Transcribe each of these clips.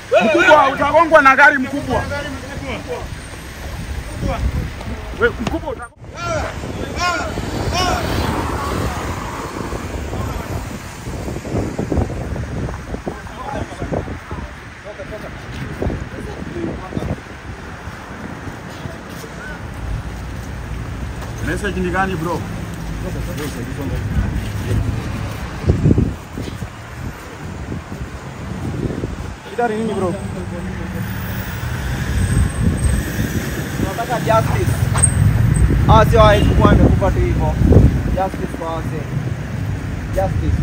Mkubwa utagongwa na gari mkubwa. We, mkubwa utagongwa. Message ni gani bro? Shida ni nini bro? Tunataka justice. Ah, sio hawezi kuwa amekufa tu hivyo. Justice kwa wase. Justice.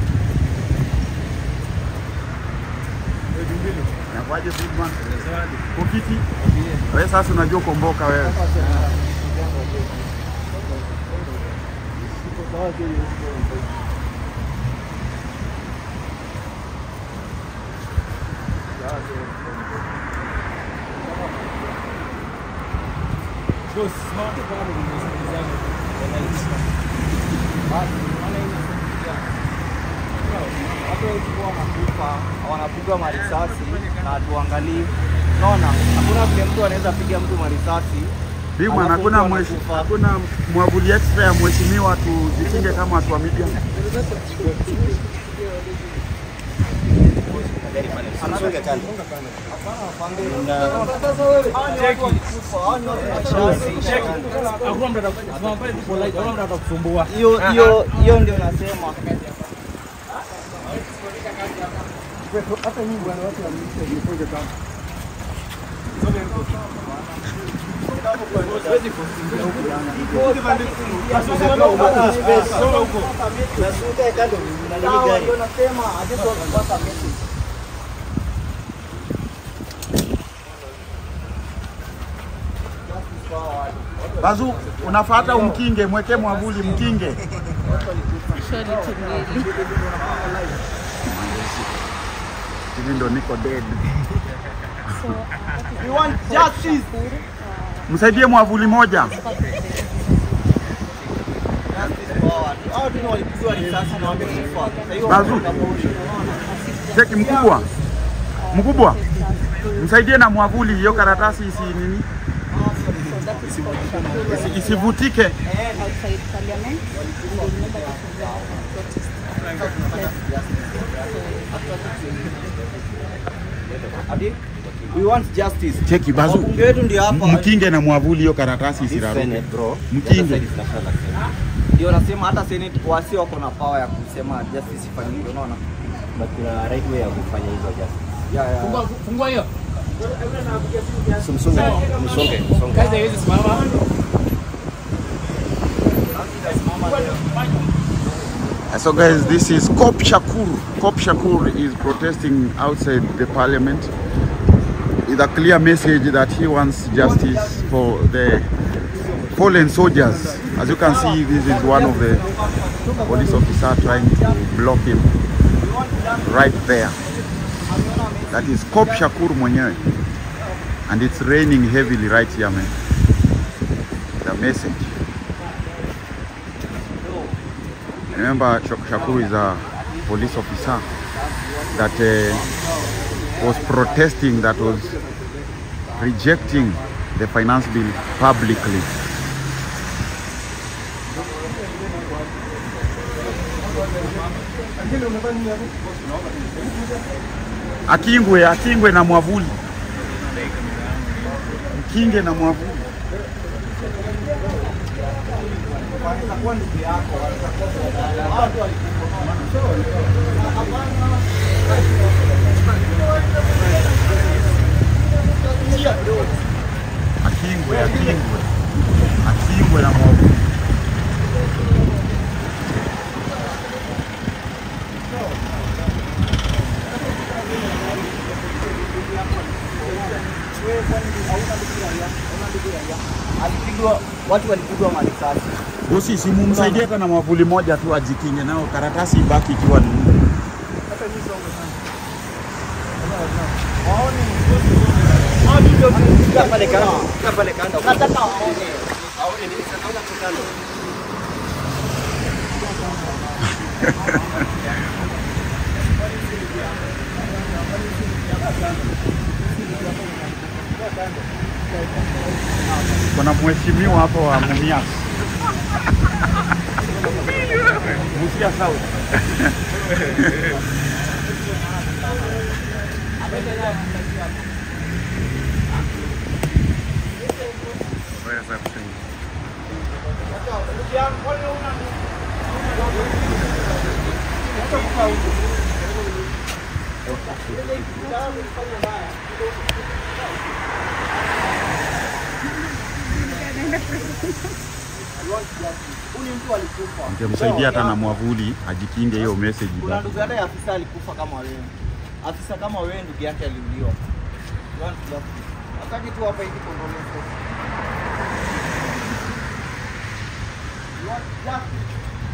Nakwaje Bigman? Ukiti? Wewe sasa unajua komboka wewe. Watu wengi huwa wanakufa, wanapigwa marisasi na tuangalii. Unaona? Hakuna vile mtu anaweza piga mtu marisasi. Bigman, Alafu hakuna mtu mweshi, anakufa. hakuna mwavuli extra ya mheshimiwa tujikinge kama watu wa media. Hiyo hiyo hiyo ndio nasema. Sawa, ndio nasema, I just want to pass a message. Justice for our- Bazu, unafuata umkinge, mweke mwavuli mkinge. Hivi ndo niko dead. We want justice. Msaidie mwavuli moja. Justice for our- hao tu ndio walipigwa risasi na wamekufa. Sasa hiyo Bazu. wanakuja, unaona? Cheki mkubwa, mkubwa, msaidie na mwavuli, hiyo karatasi isi nini, isi, isivutike. outside parliament and they remember the protest. Ati, We want justice. Cheki Bazu, Wabunge wetu ndio hapa. mkinge na mwavuli, hiyo karatasi isiraruke. Mkinge. Ndio nasema hata Senate wasi wako na power ya kusema justice ifanyike, unaona? But kuna right way ya kufanya hizo justice. Yeah, yeah. Fungua hiyo. Msonge, msonge, msonge. Kazi haiwezi simama. So guys, this is Kop Shakur. Kop Shakur is protesting outside the parliament with a clear message that he wants justice for the fallen soldiers. As you can see, this is one of the police officer trying to block him right there. That is Kop Shakur mwenyewe. And it's raining heavily right here, man. The message. Remember, Shak- Shakuru is a police officer that uh, was protesting, that was rejecting the finance bill publicly. Akingwe, akingwe na mwavuli, mkinge na mwavuli. Watakuwa ndugu yako, watakuwa hao tu walikufa. Akingwe, akingwe, akingwe na mwavuli. Alipigwa, watu walipigwa marisasi. Bosi, si mumsaidie hata na mwavuli moja tu ajikinge nao, karatasi ibaki ikiwa ni Kaa pale kando, kaa pale kando. Nataka waone. Waone nini sasa naona tu kando. Kuna mheshimiwa hapo wa Mumias. Busia South. Ningemsaidia hata na mwavuli ajikinge hiyo message. Kuna ndugu yake afisa alikufa kama wewe. Afisa kama wewe ndugu yake aliuliwa. You want justice. Hataki tu hapa hivi condolence. You want justice.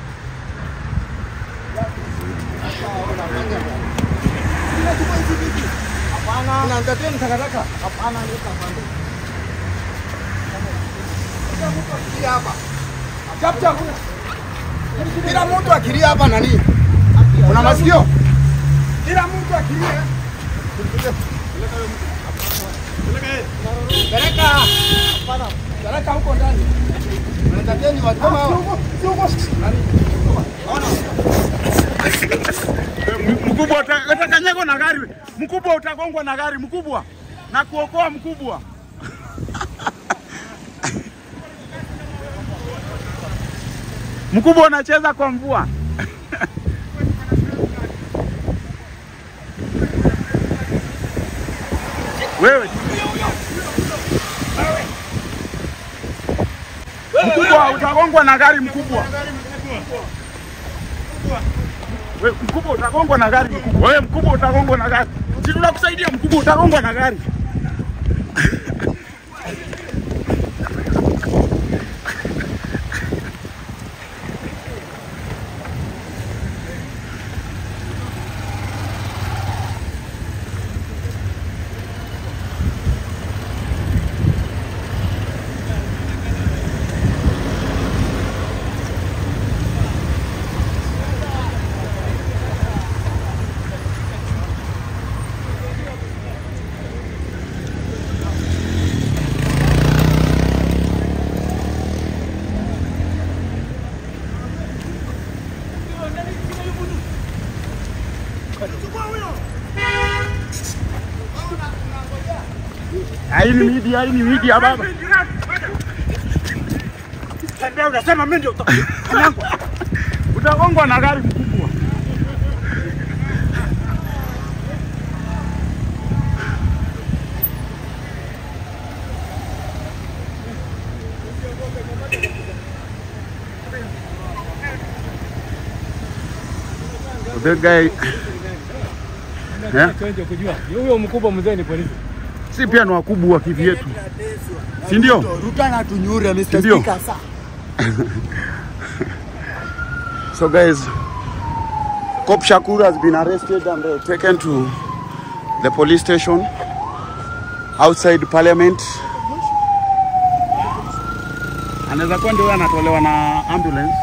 Hapana. Unaangalia takataka? Hapana, leta pande. hapa. Chap chap. Kila mtu akilia hapa nani? Una masikio? Kila mtu akilia. Peleka. Peleka huko ndani. Mnatateni watu kama hao. Si huko. Nani? Ona. Mkubwa uta- utakanyagwa na gari. Mkubwa utagongwa na gari mkubwa. Na kuokoa mkubwa. Mkubwa unacheza kwa mvua. Wewe mkubwa utagongwa na gari mkubwa. Wewe mkubwa utagongwa na gari mkubwa. Wewe mkubwa utagongwa na gari. Si tunakusaidia mkubwa utagongwa na gari. Hii ni media, hii ni media baba. Tembea unasema mimi ndio Utagongwa na gari mkubwa. The guy yeah? kujua huyo mkubwa mzee ni polisi. Si pia ni wakubwa kivyetu, si ndio? Ruta na tunyure Mr. Ndio. Speaker sasa. So guys, Cop Shakur has been arrested and uh, taken to the police station outside parliament. Anaweza kuwa ndio anatolewa na ambulance.